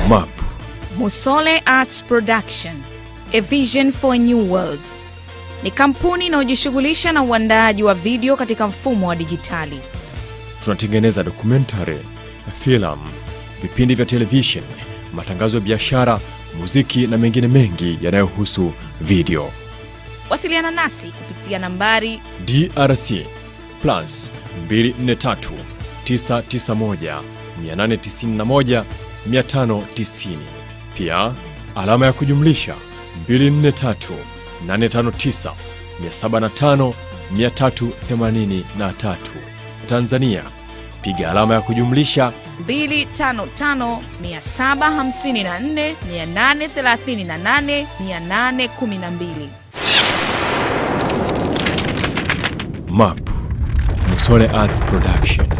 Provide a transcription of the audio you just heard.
MAP Musole Arts Production, A Vision for a New World ni kampuni inayojishughulisha na uandaaji wa video katika mfumo wa dijitali. tunatengeneza dokumentari, filamu, vipindi vya televishen, matangazo ya biashara, muziki na mengine mengi yanayohusu video. Wasiliana nasi kupitia nambari DRC plus 243 991 891 590. Pia alama ya kujumlisha 243 859 705 383. Tanzania piga alama ya kujumlisha 255 754 838 812. MAP Musole Arts Production.